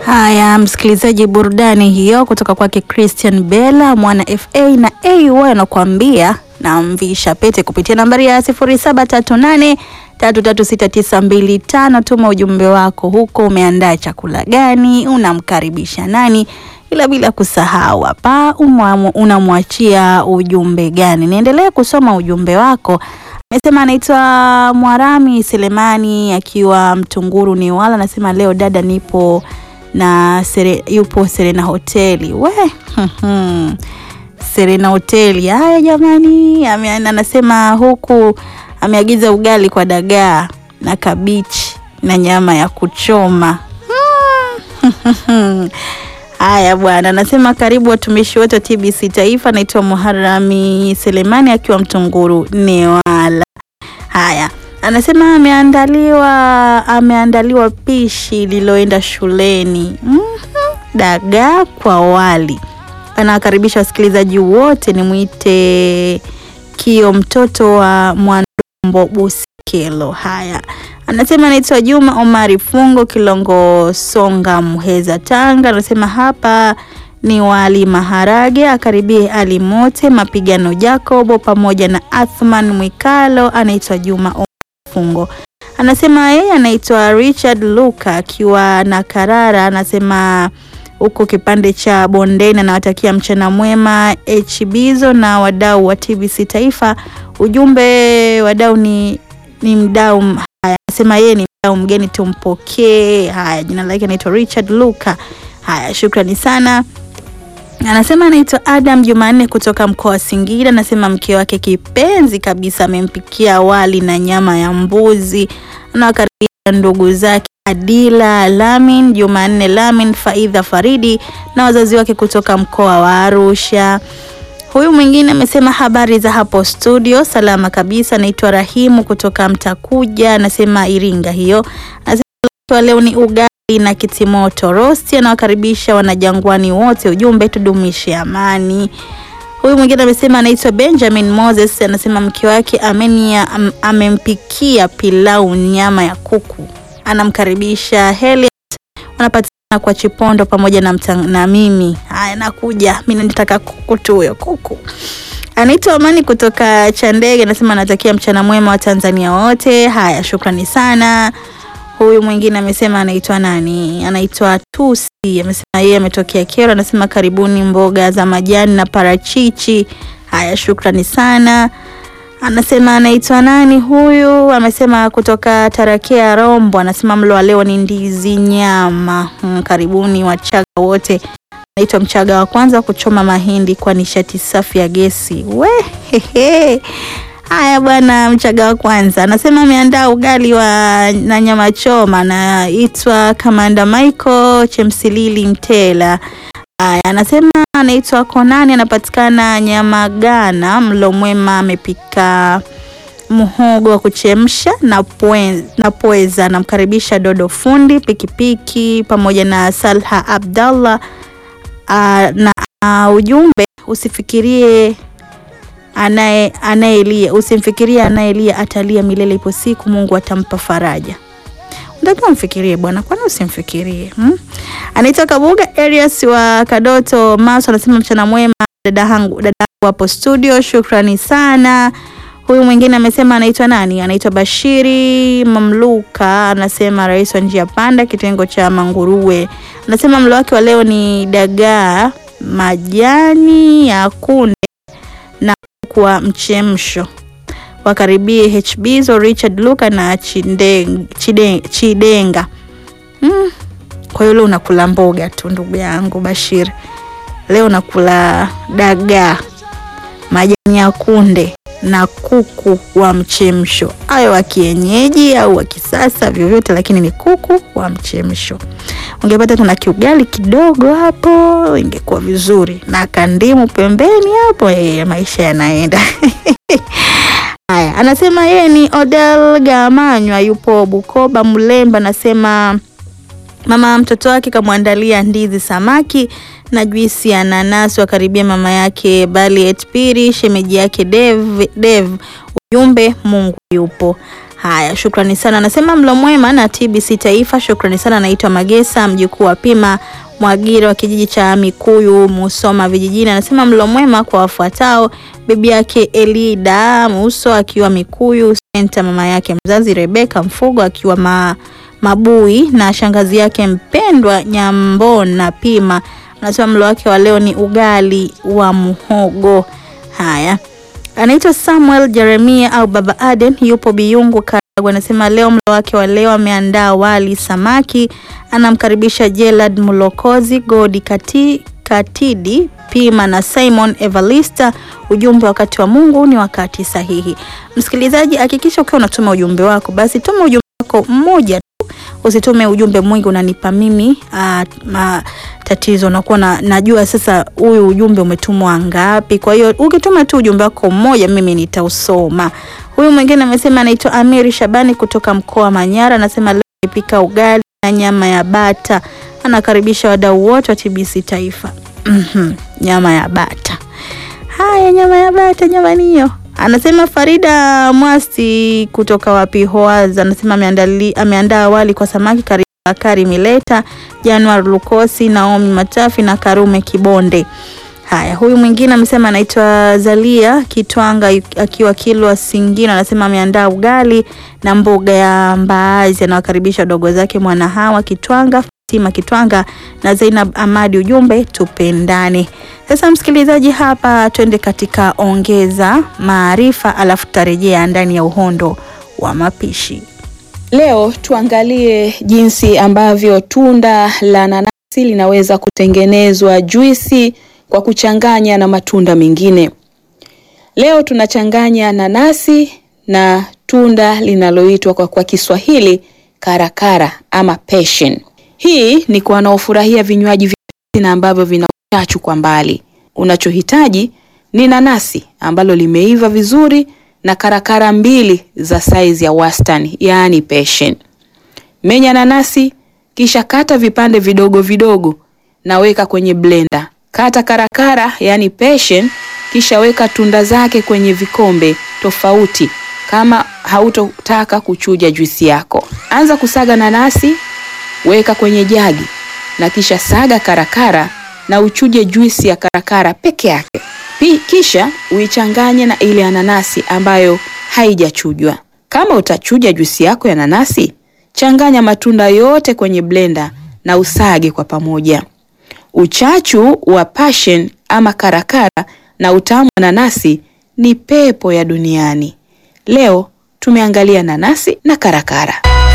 Haya, msikilizaji, burudani hiyo kutoka kwake Christian Bella mwana FA na AY anakuambia na mvisha pete kupitia nambari ya 0738 336925. Tuma ujumbe wako huko, umeandaa chakula gani, unamkaribisha nani, ila bila kusahau hapa unamwachia ujumbe gani. Niendelee kusoma ujumbe wako. Amesema anaitwa Mwarami Selemani akiwa Mtunguru ni wala, anasema leo dada, nipo na sere, yupo Serena hoteli we Serena hoteli. Haya jamani, anasema huku ameagiza ugali kwa dagaa na kabichi na nyama ya kuchoma. Haya bwana, anasema karibu watumishi wote wa TBC Taifa. Naitwa Muharami Selemani akiwa Mtunguru Newala. Haya, anasema ameandaliwa ameandaliwa pishi liloenda shuleni mm -hmm. dagaa kwa wali. Anawakaribisha wasikilizaji wote, nimwite Kio mtoto wa Mwandombo Busikelo. Haya, anasema anaitwa Juma Omari Fungo Kilongo Songa Muheza Tanga. Anasema hapa ni wali maharage, akaribie Ali Mote Mapigano Jacobo pamoja na Athman Mwikalo. Anaitwa Juma Omari Fungo, anasema yeye anaitwa Richard Luka akiwa na Karara. Anasema huko kipande cha Bondeni, anawatakia mchana mwema Hbizo na wadau wa TBC Taifa. Ujumbe wadau ni, ni mdau. Haya, anasema yeye ni mdau mgeni, tumpokee. Haya, jina lake anaitwa Richard Luka. Haya, shukrani sana. Anasema anaitwa Adam Jumanne kutoka mkoa wa Singida. Anasema mke wake kipenzi kabisa amempikia wali na nyama ya mbuzi. Anawakaribisha ndugu zake Adila Lamin, Jumanne Lamin, Faidha Faridi na wazazi wake kutoka mkoa wa Arusha. Huyu mwingine amesema habari za hapo studio, salama kabisa. Anaitwa Rahimu kutoka Mtakuja, anasema Iringa hiyo. Anasema leo ni ugali na kitimoto rosti. Anawakaribisha wanajangwani wote, ujumbe tudumishe amani. Huyu mwingine amesema anaitwa Benjamin Moses, anasema mke wake Amenia am, amempikia pilau nyama ya kuku, anamkaribisha Heli, wanapatikana kwa Chipondo pamoja na, na mimi. Haya, nakuja mimi, nataka kuku tu, huyo kuku. Anaitwa Amani kutoka Chandege, anasema anatakia mchana mwema wa Tanzania wote. Haya, shukrani sana. Huyu mwingine amesema anaitwa nani? Anaitwa Tusi, amesema yeye ametokea Kero, anasema karibuni mboga za majani na parachichi. Haya, shukrani sana. Anasema anaitwa nani huyu? Amesema kutoka Tarakea Rombo, anasema mlo wa leo ni ndizi nyama. Hmm, karibuni Wachaga wote. Anaitwa Mchaga wa kwanza kuchoma mahindi kwa nishati safi ya gesi. We hehe. Haya bwana, Mchaga wa kwanza anasema ameandaa ugali wa na nyama choma. Anaitwa Kamanda Michael Chemsilili Mtela. Haya, anasema anaitwa Konani, anapatikana Nyamagana. Mlo mwema, amepika muhogo wa kuchemsha na pweza, na pweza. Namkaribisha Dodo fundi pikipiki pamoja na Salha Abdallah. Na uh, ujumbe usifikirie anaye anayelia usimfikirie anayelia atalia milele, ipo siku Mungu atampa faraja. Unatakiwa mfikirie bwana, kwani usimfikirie hmm? Anaitwa Kabuga Arias wa Kadoto Maso, anasema mchana mwema dada hangu, dada hangu hapo studio, shukrani sana. Huyu mwingine amesema anaitwa nani? Anaitwa Bashiri Mamluka, anasema rais wa njia panda kitengo cha Manguruwe, anasema mlo wake wa leo ni dagaa majani ya kunde na kwa mchemsho. Wakaribie HBzo Richard Luka na Chideng, Chideng, Chidenga. Mm. Kwa hiyo leo unakula mboga tu ndugu yangu Bashir, leo unakula dagaa majani ya kunde na kuku wa mchemsho, ayo wa kienyeji au wa kisasa, vyovyote, lakini ni kuku wa mchemsho. Ungepata tuna kiugali kidogo hapo, ingekuwa vizuri na kandimu pembeni hapo, eh, maisha yanaenda haya. Anasema yeye ni Odel Gamanywa, yupo Bukoba Mlemba. Anasema mama mtoto wake kamwandalia ndizi, samaki na juisi ya nanasi. Wakaribia mama yake Baliet Piri, shemeji yake Dev, Dev. Ujumbe Mungu yupo. Haya, shukrani sana. Anasema mlo mwema na TBC Taifa. Shukrani sana. Naitwa Magesa, mjukuu wa Pima Mwagira wa kijiji cha Mikuyu, Musoma vijijini. Anasema mlo mwema kwa wafuatao: bibi yake Elida Muso akiwa Mikuyu Senta, mama yake mzazi Rebeka Mfugo akiwa ma, Mabui na shangazi yake mpendwa Nyambona Pima. Anasema mlo wake wa leo ni ugali wa muhogo. Haya, anaitwa Samuel Jeremia au Baba Aden, yupo Biyungu Karagwe. Anasema leo mlo wake wa leo ameandaa wali samaki. Anamkaribisha Jelad Mulokozi, Godi Kati, Katidi Pima na Simon Evalista. Ujumbe, wakati wa Mungu ni wakati sahihi. Msikilizaji, hakikisha ukiwa unatuma ujumbe wako, basi tuma ujumbe wako mmoja tu, usitume ujumbe mwingi unanipa mimi ah, ma, tatizo nakuwa na, najua sasa huyu ujumbe umetumwa ngapi. Kwa hiyo ukituma tu ujumbe wako mmoja, mimi nitausoma. Huyu mwingine amesema anaitwa Amiri Shabani kutoka mkoa wa Manyara, anasema leo nipika ugali na nyama ya bata. Anakaribisha wadau wote wa TBC Taifa. Mhm, nyama ya bata. Haya, nyama ya bata jamani, hiyo anasema Farida Mwasi kutoka wapi Hoaz, anasema ameandali ameandaa wali kwa samaki karibu Bakari Mileta, Januar Lukosi, Naomi Matafi na Karume Kibonde. Haya, huyu mwingine amesema anaitwa Zalia Kitwanga akiwa Kilwa Singino, anasema ameandaa ugali na mboga ya mbaazi. Anawakaribisha wadogo zake Mwana Hawa Kitwanga, Fatima Kitwanga na Zainab Amadi. Ujumbe tupendane. Sasa msikilizaji, hapa twende katika ongeza maarifa, alafu tutarejea ndani ya uhondo wa mapishi. Leo tuangalie jinsi ambavyo tunda la nanasi linaweza kutengenezwa juisi kwa kuchanganya na matunda mengine. Leo tunachanganya nanasi na tunda linaloitwa kwa, kwa Kiswahili karakara ama passion. Hii ni kwa wanaofurahia vinywaji vyepesi na ambavyo vina uchachu kwa mbali. Unachohitaji ni nanasi ambalo limeiva vizuri na karakara mbili za saizi ya wastani, yaani passion. Menya nanasi kisha kata vipande vidogo vidogo na weka kwenye blender. Kata karakara yaani passion, kisha weka tunda zake kwenye vikombe tofauti kama hautotaka kuchuja juisi yako. Anza kusaga nanasi, weka kwenye jagi na kisha saga karakara na uchuje juisi ya karakara peke yake. Pi, kisha uichanganye na ile ya nanasi ambayo haijachujwa. Kama utachuja juisi yako ya nanasi, changanya matunda yote kwenye blender na usage kwa pamoja. Uchachu wa passion ama karakara na utamu wa nanasi ni pepo ya duniani. Leo tumeangalia nanasi na karakara.